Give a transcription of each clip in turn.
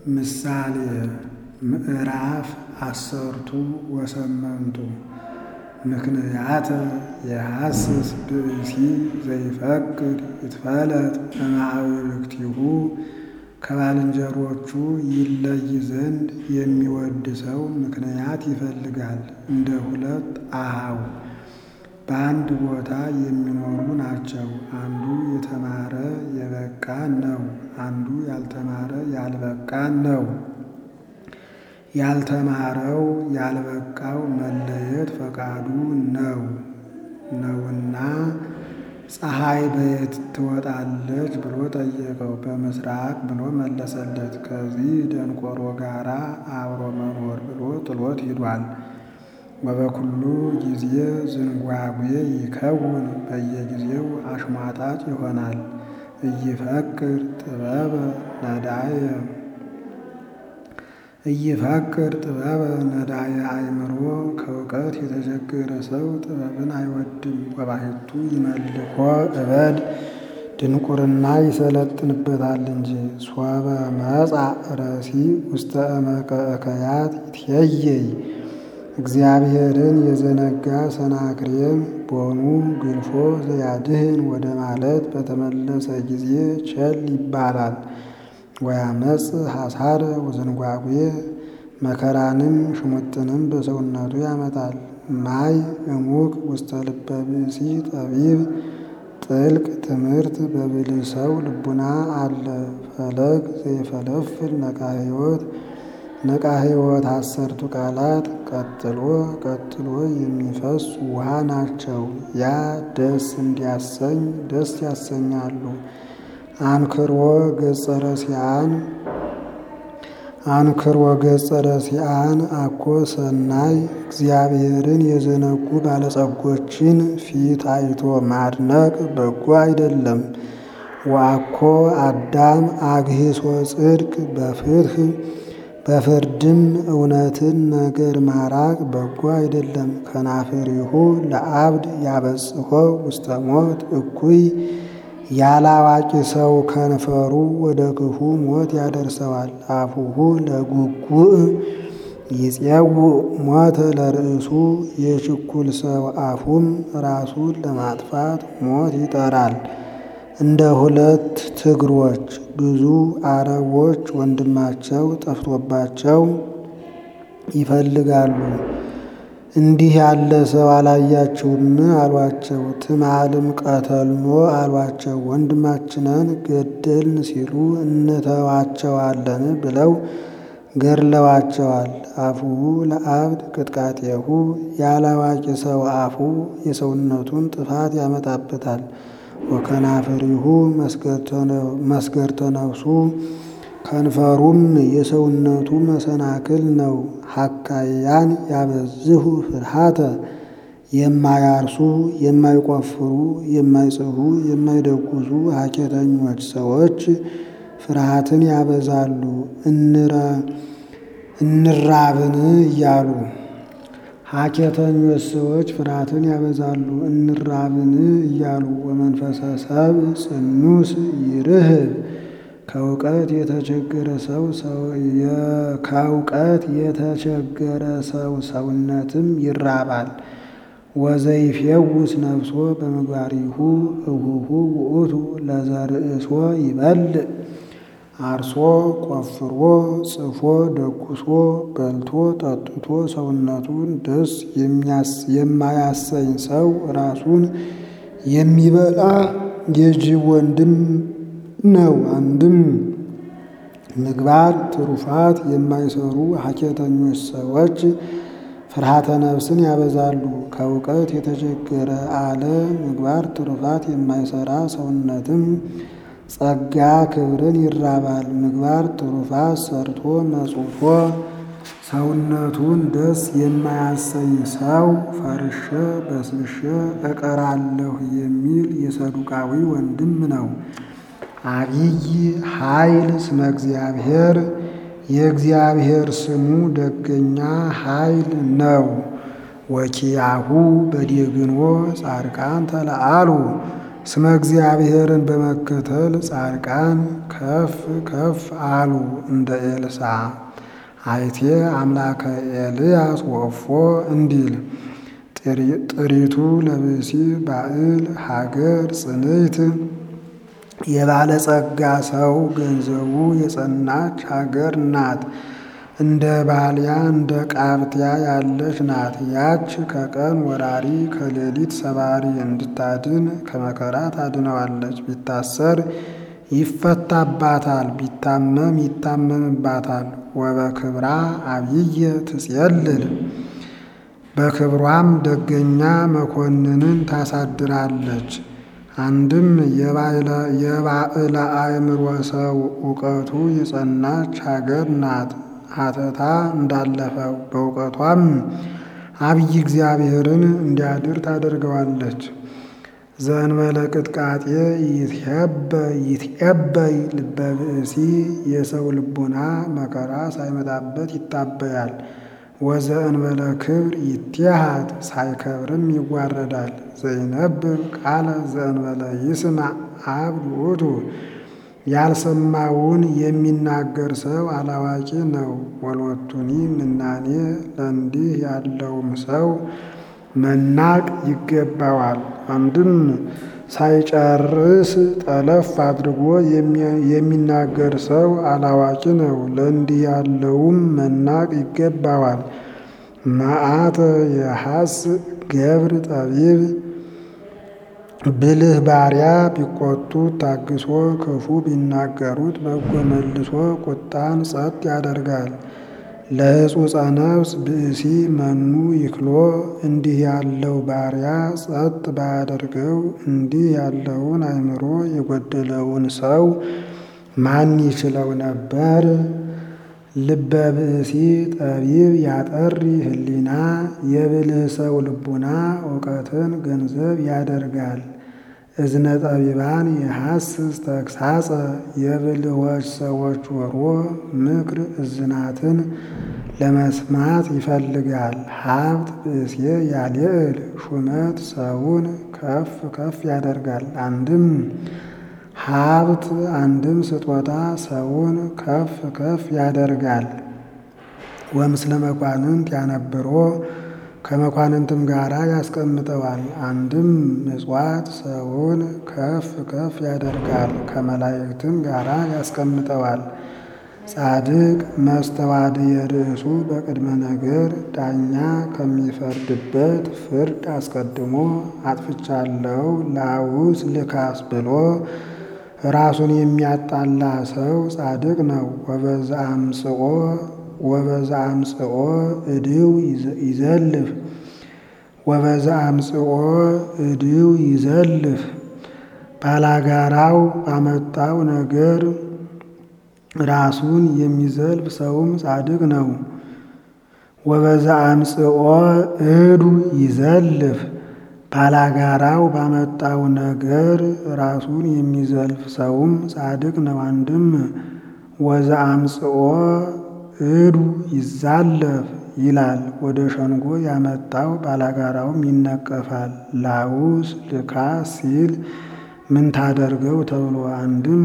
ምሳሌ ምዕራፍ አሰርቱ ወሰመንቱ ምክንያተ የሐስስ ብእሲ ዘይፈቅድ ይትፈለጥ እምአብርክቲሁ ከባልንጀሮቹ ይለይ ዘንድ የሚወድ ሰው ምክንያት ይፈልጋል። እንደ ሁለት አኀው በአንድ ቦታ የሚኖሩ ናቸው። አንዱ የተማረ የበቃ ነው፣ አንዱ ያልተማረ ያልበቃ ነው። ያልተማረው ያልበቃው መለየት ፈቃዱ ነው ነውና ፀሐይ በየት ትወጣለች ብሎ ጠየቀው። በምስራቅ ብሎ መለሰለት። ከዚህ ደንቆሮ ጋራ አብሮ መኖር ብሎ ጥሎት ሂዷል። ወበኩሉ ጊዜ ዝንጓጉ ይከውን በየጊዜው አሽሟጣጭ ይሆናል። እይፈቅር ጥበበ ነዳየ እይፈቅር ጥበበ ነዳየ አእምሮ ከእውቀት የተቸገረ ሰው ጥበብን አይወድም። ወባሕቱ ይመልኮ እበድ ድንቁርና ይሰለጥንበታል እንጂ። ሶበ መጻእ ረሲ ውስተ እመቀ እከያት ይትየየይ እግዚአብሔርን የዘነጋ ሰናክሬም ቦኑ ግልፎ ዘያድህን ወደ ማለት በተመለሰ ጊዜ ቸል ይባላል። ወያመጽ ሐሳረ ወዘንጓጉ መከራንም ሽሙጥንም በሰውነቱ ያመጣል። ማይ እሙቅ ውስተ ልበ ብእሲ ጠቢብ ጥልቅ ትምህርት በብልህ ሰው ልቡና አለ። ፈለግ ዘይፈለፍል ነቃ ሕይወት ነቃ ሕይወት አሰርቱ ቃላት ቀጥሎ ቀጥሎ የሚፈስ ውሃ ናቸው። ያ ደስ እንዲያሰኝ ደስ ያሰኛሉ። አንክሮ ገጸ ረሲዓን አንክሮ ገጸ ረሲዓን አኮ ሰናይ እግዚአብሔርን የዘነጉ ባለጸጎችን ፊት አይቶ ማድነቅ በጎ አይደለም። ወአኮ አዳም አግሂሶ ጽድቅ በፍትህ በፍርድም እውነትን ነገር ማራቅ በጎ አይደለም። ከናፍሪሁ ለአብድ ያበጽሖ ውስተ ሞት እኩይ ያላዋቂ ሰው ከንፈሩ ወደ ክፉ ሞት ያደርሰዋል። አፉሁ ለጉጉእ ይፄውእ ሞተ ለርእሱ የችኩል ሰው አፉም ራሱን ለማጥፋት ሞት ይጠራል። እንደ ሁለት ትግሮች ብዙ አረቦች ወንድማቸው ጠፍቶባቸው ይፈልጋሉ። እንዲህ ያለ ሰው አላያችሁም አሏቸው። ትማልም ቀተልኖ አሏቸው። ወንድማችንን ገደልን ሲሉ እንተዋቸዋለን ብለው ገድለዋቸዋል። አፉሁ ለአብድ ቅጥቃጤሁ ያላዋቂ ሰው አፉ የሰውነቱን ጥፋት ያመጣበታል። ወከናፍሪሁ መስገርተ ነፍሱ ከንፈሩም የሰውነቱ መሰናክል ነው። ሐካያን ያበዝሁ ፍርሃተ የማያርሱ የማይቆፍሩ የማይጽፉ የማይደጉሱ ሐኬተኞች ሰዎች ፍርሃትን ያበዛሉ። እንራብን እያሉ ሐኬተኞች ሰዎች ፍርሃትን ያበዛሉ እንራብን እያሉ። ወመንፈሰ ሰብ ጽኑስ ይርህብ ከእውቀት የተቸገረ ሰው ከእውቀት የተቸገረ ሰው ሰውነትም ይራባል። ወዘይፌውስ ነፍሶ በምግባሪሁ እሁሁ ውእቱ ለዘርእሶ ይበልዕ አርሶ ቆፍሮ ጽፎ ደጉሶ በልቶ ጠጥቶ ሰውነቱን ደስ የማያሰኝ ሰው ራሱን የሚበላ የጅብ ወንድም ነው። አንድም ምግባር ትሩፋት የማይሰሩ ሐኬተኞች ሰዎች ፍርሃተ ነፍስን ያበዛሉ። ከእውቀት የተቸገረ አለ ምግባር ትሩፋት የማይሰራ ሰውነትም ጸጋ ክብርን ይራባል። ምግባር ትሩፋት ሰርቶ መጽውቶ ሰውነቱን ደስ የማያሰኝ ሰው ፈርሸ በስብሸ እቀራለሁ የሚል የሰዱቃዊ ወንድም ነው። አቢይ ኃይል ስመ እግዚአብሔር የእግዚአብሔር ስሙ ደገኛ ኃይል ነው። ወኪያሁ በዴግንዎ ጻድቃን ተለአሉ ስመ እግዚአብሔርን በመከተል ጻድቃን ከፍ ከፍ አሉ እንደ ኤልሳ አይቴ አምላከ ኤልያስ ወፎ እንዲል ጥሪቱ ለብሲ ባዕል ሀገር ጽንዕት የባለጸጋ ሰው ገንዘቡ የጸናች ሀገር ናት። እንደ ባልያ እንደ ቃብትያ ያለች ናት። ያች ከቀን ወራሪ ከሌሊት ሰባሪ እንድታድን ከመከራ ታድነዋለች። ቢታሰር ይፈታባታል፣ ቢታመም ይታመምባታል። ወበክብራ አብይየ ትጼልል በክብሯም ደገኛ መኮንንን ታሳድራለች። አንድም የባዕለ አእምሮ ሰው እውቀቱ የጸናች ሀገር ናት። ሀተታ እንዳለፈው በእውቀቷም አብይ እግዚአብሔርን እንዲያድር ታደርገዋለች። ዘእንበለ ቅጥቃጤ ይትዔበይ ልበ ብእሲ የሰው ልቡና መከራ ሳይመጣበት ይታበያል። ወዘእንበለ ክብር ይትሃት ሳይከብርም ይዋረዳል። ዘይነብብ ቃለ ዘእንበለ ይስማዕ አብ ውእቱ ያልሰማውን የሚናገር ሰው አላዋቂ ነው። ወሎቱኒ ምናኔ ለእንዲህ ያለውም ሰው መናቅ ይገባዋል። አንድም ሳይጨርስ ጠለፍ አድርጎ የሚናገር ሰው አላዋቂ ነው። ለእንዲህ ያለውም መናቅ ይገባዋል። መዓተ የሐስ ገብር ጠቢብ ብልህ ባሪያ ቢቆጡት ታግሶ ክፉ ቢናገሩት በጎ መልሶ ቁጣን ጸጥ ያደርጋል። ለሕጹጸ ነፍስ ብእሲ መኑ ይክሎ እንዲህ ያለው ባሪያ ጸጥ ባያደርገው እንዲህ ያለውን አእምሮ የጎደለውን ሰው ማን ይችለው ነበር? ልበ ብእሲ ጠቢብ ያጠሪ ህሊና የብልህ ሰው ልቡና እውቀትን ገንዘብ ያደርጋል። እዝነ ጠቢባን የሐስስ ተግሳጸ የብልሆች ሰዎች ጆሮ ምክር እዝናትን ለመስማት ይፈልጋል። ሀብት ብእሴ ያልዕል ሹመት ሰውን ከፍ ከፍ ያደርጋል። አንድም ሀብት አንድም ስጦታ ሰውን ከፍ ከፍ ያደርጋል። ወምስለ መኳንንት ያነብሮ ከመኳንንትም ጋራ ያስቀምጠዋል። አንድም ምጽዋት ሰውን ከፍ ከፍ ያደርጋል፣ ከመላእክትም ጋራ ያስቀምጠዋል። ጻድቅ መስተዋድየ ርእሱ በቅድመ ነገር ዳኛ ከሚፈርድበት ፍርድ አስቀድሞ አጥፍቻለሁ ላውስ ልካስ ብሎ ራሱን የሚያጣላ ሰው ጻድቅ ነው። ወበዛ አምጽኦ ወበዛ አምጽኦ እድው ይዘልፍ ወበዛ አምጽኦ እድው ይዘልፍ ባላጋራው ባመጣው ነገር ራሱን የሚዘልፍ ሰውም ጻድቅ ነው። ወበዛ አምጽኦ እዱ ይዘልፍ ባላጋራው ባመጣው ነገር ራሱን የሚዘልፍ ሰውም ጻድቅ ነው። አንድም ወዛ አምጽኦ እዱ ይዛለፍ ይላል። ወደ ሸንጎ ያመጣው ባላጋራውም ይነቀፋል። ላውስ ልካስ ሲል ምን ታደርገው ተብሎ አንድም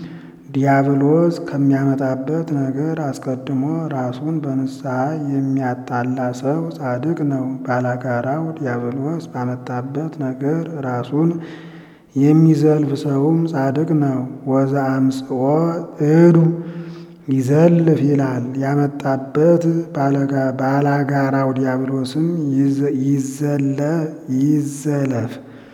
ዲያብሎስ ከሚያመጣበት ነገር አስቀድሞ ራሱን በንስሐ የሚያጣላ ሰው ጻድቅ ነው። ባላጋራው ዲያብሎስ ባመጣበት ነገር ራሱን የሚዘልፍ ሰውም ጻድቅ ነው። ወዛ አምጽኦ እዱ ይዘልፍ ይላል። ያመጣበት ባላጋራው ዲያብሎስም ይዘለ ይዘለፍ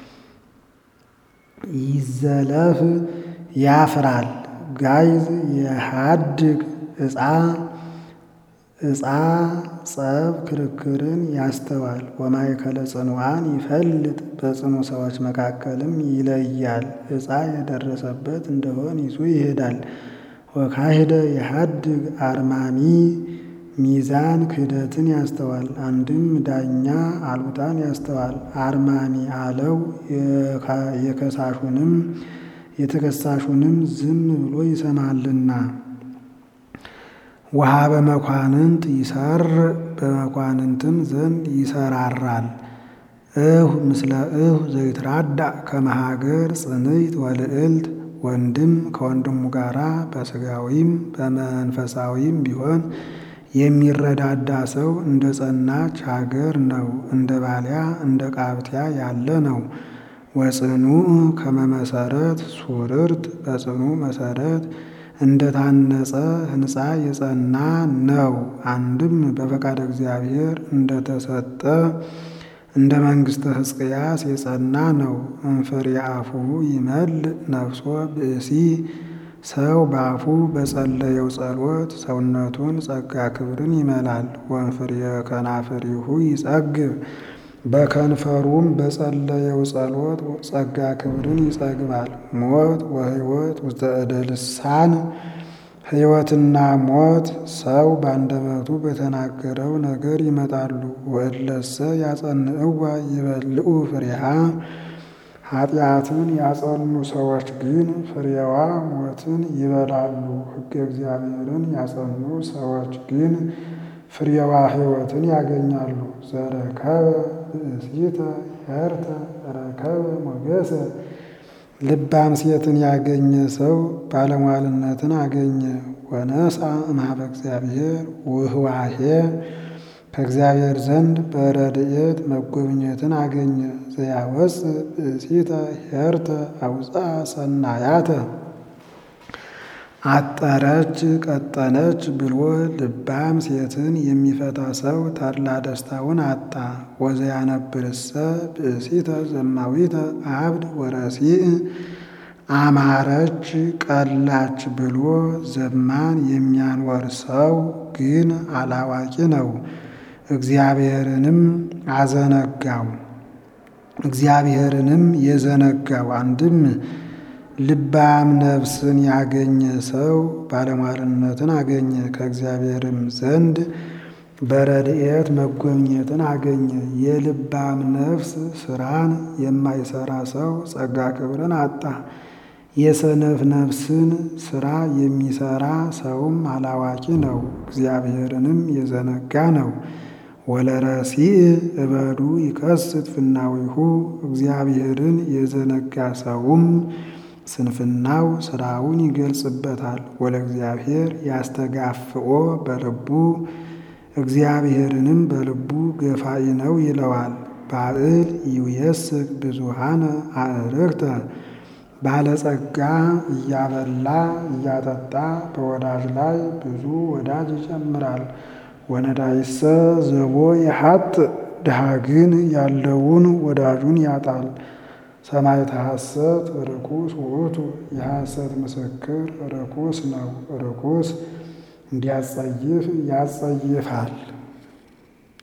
ይዘለፍ ያፍራል። ጋይዝ የሃድግ ዕፃ ዕፃ ጸብ ክርክርን ያስተዋል። ወማእከለ ጽኑዓን ይፈልጥ በጽኑ ሰዎች መካከልም ይለያል። ዕፃ የደረሰበት እንደሆን ይዞ ይሄዳል። ወካሂደ የሃድግ አርማሚ ሚዛን ክህደትን ያስተዋል። አንድም ዳኛ አልቡጣን ያስተዋል። አርማሚ አለው የከሳሹንም የተከሳሹንም ዝም ብሎ ይሰማልና። ውሃ በመኳንንት ይሰር በመኳንንትም ዘንድ ይሰራራል። እሁ ምስለ እሁ ዘይትራዳእ ከመሃገር ጽንዕት ወልዕልት ወንድም ከወንድሙ ጋራ በሥጋዊም በመንፈሳዊም ቢሆን የሚረዳዳ ሰው እንደ ጸናች ሀገር ነው። እንደ ባልያ እንደ ቃብቲያ ያለ ነው። ወጽኑዕ ከመመሰረት ሱርርት በጽኑ መሰረት እንደ ታነጸ ሕንፃ የጸና ነው። አንድም በፈቃድ እግዚአብሔር እንደተሰጠ እንደ መንግሥተ ሕዝቅያስ የጸና ነው። እንፍሬ አፉሁ ይመልእ ነፍሶ ብእሲ ሰው በአፉ በጸለየው ጸሎት ሰውነቱን ጸጋ ክብርን ይመላል። ወንፍሬ ከናፍሪሁ ይጸግብ በከንፈሩም በጸለየው ጸሎት ጸጋ ክብርን ይጸግባል። ሞት ወሕይወት ውስተ እደ ልሳን ሕይወትና ሞት ሰው በአንደበቱ በተናገረው ነገር ይመጣሉ። ወእለሰ ያጸንዕዋ ይበልዑ ፍሬሃ ኃጢአትን ያጸኑ ሰዎች ግን ፍሬዋ ሞትን ይበላሉ። ሕገ እግዚአብሔርን ያጸኑ ሰዎች ግን ፍሬዋ ሕይወትን ያገኛሉ። ዘረከበ ብእሲተ ኄርተ ረከበ ሞገሰ ልባም ሴትን ያገኘ ሰው ባለሟልነትን አገኘ። ወነስአ እምኀበ እግዚአብሔር ውህዋሄ ከእግዚአብሔር ዘንድ በረድኤት መጎብኘትን አገኘ። ዘያወፅእ ብእሲተ ኄርተ አውፅአ ሰናያተ አጠረች ቀጠነች ብሎ ልባም ሴትን የሚፈታ ሰው ተድላ ደስታውን አጣ። ወዘያነብርሰ ብእሲተ ዘማዊተ አብድ ወረሲእ አማረች ቀላች ብሎ ዘማን የሚያኖር ሰው ግን አላዋቂ ነው። እግዚአብሔርንም አዘነጋው እግዚአብሔርንም የዘነጋው አንድም ልባም ነፍስን ያገኘ ሰው ባለሟልነትን አገኘ። ከእግዚአብሔርም ዘንድ በረድኤት መጎብኘትን አገኘ። የልባም ነፍስ ስራን የማይሰራ ሰው ጸጋ ክብርን አጣ። የሰነፍ ነፍስን ስራ የሚሰራ ሰውም አላዋቂ ነው፣ እግዚአብሔርንም የዘነጋ ነው። ወለረሲእ እበዱ ይከስት ፍናዊሁ እግዚአብሔርን የዘነጋ ሰውም ስንፍናው ስራውን ይገልጽበታል። ወለእግዚአብሔር ያስተጋፍኦ በልቡ እግዚአብሔርንም በልቡ ገፋኢ ነው ይለዋል። ባዕል ይውየስክ ብዙሃነ አእርክተ ባለጸጋ እያበላ እያጠጣ በወዳጅ ላይ ብዙ ወዳጅ ይጨምራል። ወነዳይሰ ዘቦ የሀጥ ድሃ ግን ያለውን ወዳጁን ያጣል። ሰማዕተ ሐሰት ርኩስ ውእቱ የሐሰት ምስክር ርኩስ ነው። ርኩስ እንዲያጸይፍ ያጸይፋል።